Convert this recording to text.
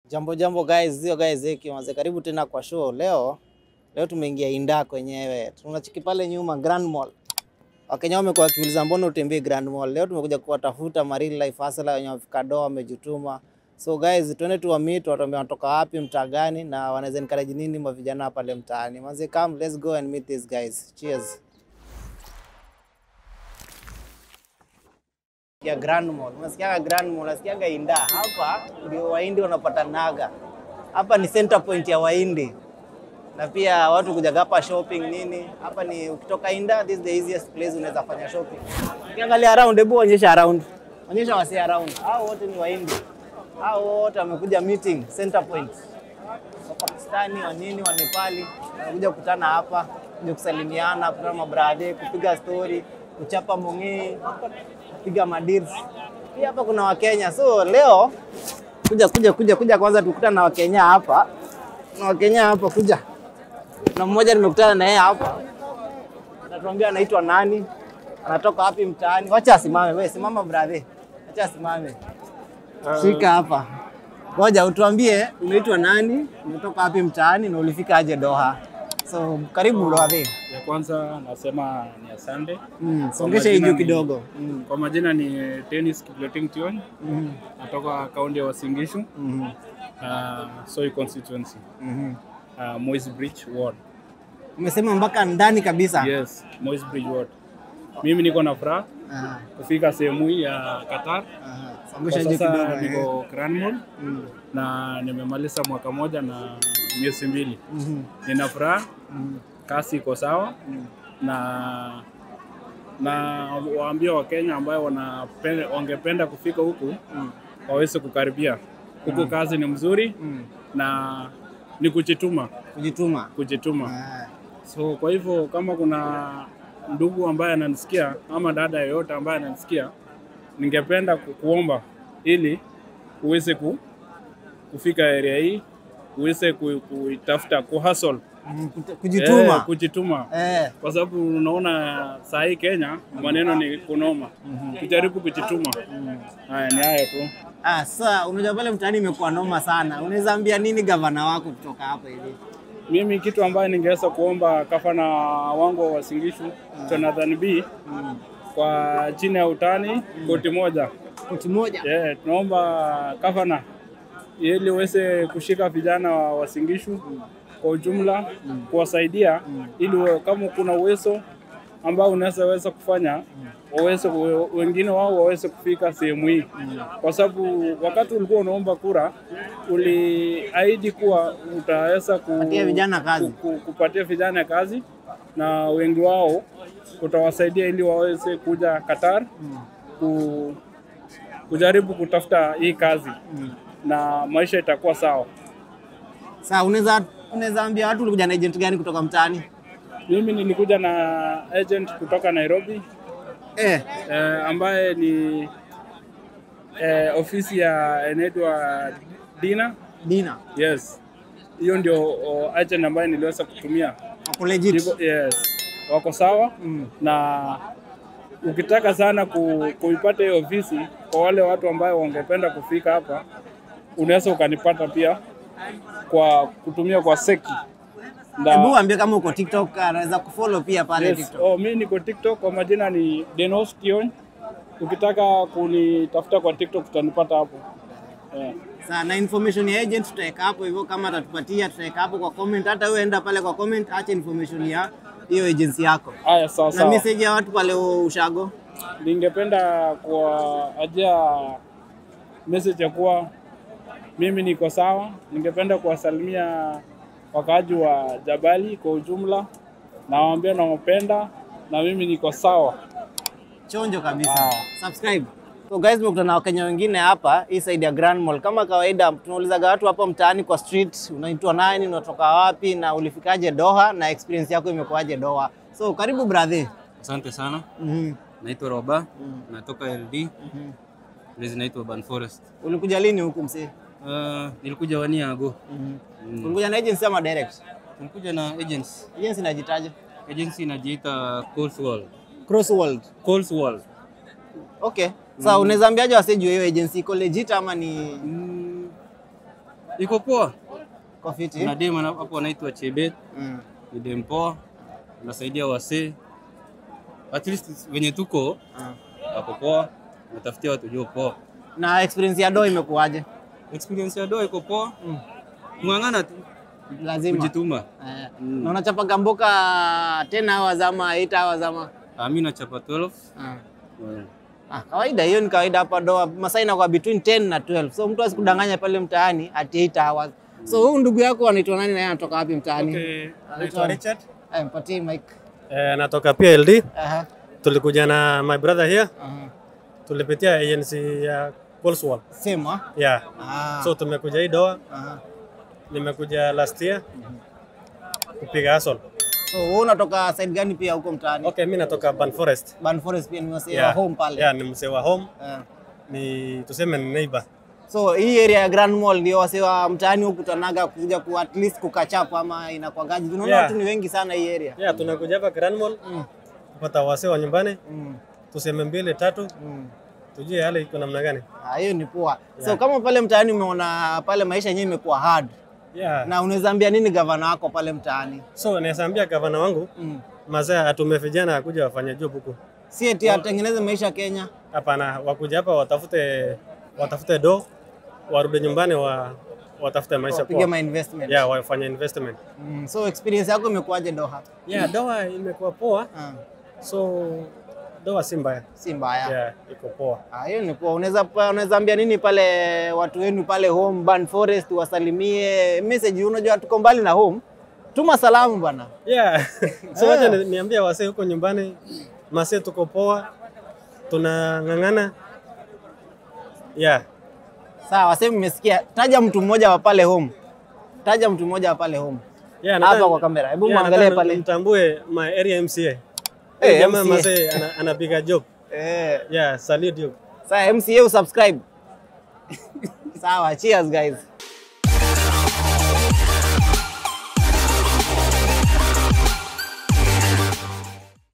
Jambo jambo guys, sio guys hiki mwanze, karibu tena kwa show. Leo leo tumeingia Inda kwenyewe, tunachiki pale nyuma Grand Mall. Wakenya wamekuwa wakiuliza mbona utembee Grand Mall. Leo tumekuja kuwatafuta ma real life hustler wenye wamefika doa, wamejituma. So guys, tuende tu meet, watuambie wanatoka wapi, mtaa gani na wanaweza encourage nini ma vijana pale mtaani. Manze, come let's go and meet these guys. Cheers. ya Grand Mall. Unasikiaga Grand Mall, unasikiaga Inda. Hapa ndio Wahindi wanapatanaga. Hapa ni center point ya Wahindi. Na pia watu kuja hapa shopping nini. Hapa ni ukitoka Inda, this is the easiest place unaweza fanya shopping. Ukiangalia around, hebu onyesha around. Onyesha wasi around. Hao wote ni Wahindi. Hao wote wamekuja meeting center point. Wa Pakistani, wa nini, wa Nepali wamekuja kukutana hapa, kuja kusalimiana, kukutana mabrade, kupiga story, kuchapa mongee, kupiga madeals. Pia hapa kuna Wakenya. So leo kuja kuja kuja kuja kwanza tukutana na Wakenya hapa. Na Wakenya hapa kuja. Na mmoja nimekutana na yeye hapa. Anatuambia anaitwa nani? Anatoka wapi mtaani? Wacha asimame. Wewe simama brother. Wacha asimame. Shika hapa. Ngoja utuambie unaitwa nani, umetoka wapi mtaani na ulifika aje Doha. So karibu brother. Ya kwanza nasema ni asante. Mm, songesha hii majina juu ni- kidogo. Mm. Kwa majina ni Dennis Kipleting Tion, Mhm. natoka kaunti ya Uasin Gishu, Mhm. uh, Soi constituency, Mhm. uh, Moi's Bridge ward. Umesema mpaka ndani kabisa. Yes, Moi's Bridge ward. Mimi niko na furaha Aha, kufika sehemu hii ya Qatar. aha. Kwa Songesha juu kidogo. sasa eh. niko Grand Mall Mm. na nimemaliza mwaka moja na miezi mbili. Mhm. Nina furaha, Mhm. kasi iko sawa Mm. na na waambia Wakenya ambayo wanapenda, wangependa kufika huku Mm. waweze kukaribia huku. Kazi ni mzuri Mm. na ni kujituma, Kujituma. kujituma. Ah. So kwa hivyo kama kuna ndugu ambaye ananisikia ama dada yeyote ambaye ananisikia, ningependa ku- kuomba ili uweze ku, kufika area hii uweze ku- kuitafuta ku hustle Mm, kut- Kujituma. eh, kujituma Eh. kwa sababu unaona saa hii Kenya maneno ni kunoma, kujaribu kujituma. Haya, ni hayo tu. Ah, sasa unajua pale mtaani imekuwa noma sana. Unaweza ambia nini gavana wako kutoka hapa hivi? Mimi kitu ambayo ningeweza kuomba gavana wangu wa Uasin Gishu Jonathan B Mm. kwa chini ya utani koti moja Koti moja. yeah, tunaomba gavana ili uweze kushika vijana wa Uasin Gishu kwa ujumla kuwasaidia ili wa- kama kuna uwezo ambao unaweza weza kufanya waweze ku- wengine wao waweze kufika sehemu hii, kwa sababu wakati ulikuwa unaomba kura uliahidi kuwa utaweza ku, Patia vijana kazi. ku, ku, kupatia vijana kazi na wengi wao utawasaidia ili waweze kuja Qatar ku, kujaribu kutafuta hii kazi na maisha itakuwa sawa. Sasa unaweza unaweza ambia watu ulikuja na agent gani kutoka mtaani? Mimi nilikuja na agent kutoka Nairobi Eh. eh, ambaye ni eh, ofisi ya inaitwa Dina. Dina. Yes, hiyo ndio oh, agent ambaye niliweza kutumia. Wako legit. Niko- Yes, wako sawa Mm. na ukitaka sana ku, kuipata hiyo ofisi kwa wale watu ambayo wangependa kufika hapa, unaweza ukanipata pia kwa kutumia kwa Seki na Hebu ambie kama uko TikTok anaweza kufollow pia pale Yes. TikTok. Oh, mi niko TikTok kwa majina ni Denos Kiony. Ukitaka kunitafuta kwa TikTok utanipata hapo. Yeah. Sasa na information ya agent tutaweka hapo hivyo, kama atatupatia tutaweka hapo kwa comment. Hata wewe enda pale kwa comment, acha information ya hiyo agency yako Haya, sawa na sawa. message ya watu pale ushago. Ningependa kuwaajia message ya kuwa mimi niko sawa. Ningependa kuwasalimia wakaaji wa Jabali kwa ujumla, nawaambia nawapenda na mimi niko sawa. chonjo kabisa. Ah. Subscribe. So guys, tumekutana na Wakenya wengine hapa hii side ya Grand Mall. Kama kawaida, tunaulizaga watu hapa mtaani kwa street, unaitwa nani, unatoka wapi na ulifikaje Doha na experience yako imekuwaje Doha. So karibu brother. Asante sana. Mhm. Naitwa Roba, Mm. natoka LD. Mhm. Place naitwa Ban Forest. Ulikuja lini huku msee? Uh, nilikuja wania ago. Mhm. Mm. Ulikuja na agency ama direct? Nilikuja na agency. Agency inajitaje? Agency inajiita Coles World. Cross World. Coles World. Okay. Sasa unaweza ambiaje wasee juu hiyo agency iko legit ama ni Mm, Iko poa. Kwa fiti. Kuna dem ana- hapo anaitwa Chebet, Mm. ni dem poa, anasaidia wasee. At least venye tuko Ah. ako poa, natafutia watu jua poa. Na experience ya do imekuwaje? Experience ya doa iko poa, kung'ang'ana tu, Lazima. kujituma. Eh, Na unachapaga mboka 10 hours ama 8 hours ama? Ah, mi nachapa 12 Ah. Eh, Ah, kawaida hiyo ni kawaida hapa doa. Masaa inakuwa between 10 na 12. So mtu asikudanganya pale mtaani ati 8 hours. So huyu ndugu yako anaitwa nani na yeye anatoka wapi mtaani? Okay, Anaitwa naitwa Richard. Eh, mpatie mic. Eh, natoka PLD. Aha. Tulikuja na my brother here. Aha. Tulipitia agency ya Coleswall. Sema. Yeah. Ah. So tumekuja hii doa. Aha. Nimekuja last year kupiga hustle. So wewe unatoka side gani pia huko mtaani? Okay, mimi natoka Ban Forest. Ban Forest pia ni wasee wa Yeah. home pale. Yeah, ni msee wa home. Eh. Ni tuseme ni neighbor. So hii area ya Grand Mall ndio wasee wa mtaani hukutanaga kuja ku at least kukachapa ama inakuwagaji. Tunaona Yeah. watu ni wengi sana hii area. Yeah, tunakuja hapa Grand Mall Mm. kupata wasee wa nyumbani. Mm. Tuseme mbili tatu, Mm. tujue hali iko namna gani. Ah, hiyo ni poa. So kama pale mtaani umeona pale maisha yenyewe imekuwa hard. Yeah. Na unaweza ambia nini gavana wako pale mtaani? So naweza ambia gavana wangu Mm. mazee atume vijana akuja wafanye job huku. Si eti atengeneze maisha Kenya. Hapana, wakuja hapa watafute watafute do, warudi nyumbani wa watafute maisha Wapige poa. ma investment. Yeah, wafanye investment. Mm. So experience yako imekuwaje Doha? Yeah, doa imekuwa poa, Ah, so doa si mbaya. si mbaya. Yeah, iko poa. Ah, hiyo ni poa. Unaweza unaweza ambia nini pale watu wenu pale home Ban Forest wasalimie message, unajua tuko mbali na home. Tuma salamu bwana. Yeah. so wacha ni- niambie wasee huko nyumbani, masee tuko poa, tunang'ang'ana. Yeah. Sawa, sasa mmesikia. Taja mtu mmoja wa pale home. Taja mtu mmoja wa pale home. Yeah, Hapa nataka- kwa kamera. Hebu yeah, muangalie nataka pale. Mtambue my area MCA. Eh, Eh, jamaa MCA. masee ana- anapiga job. Eh, Yeah, salute you. sasa MCA usubscribe. Sawa, cheers guys.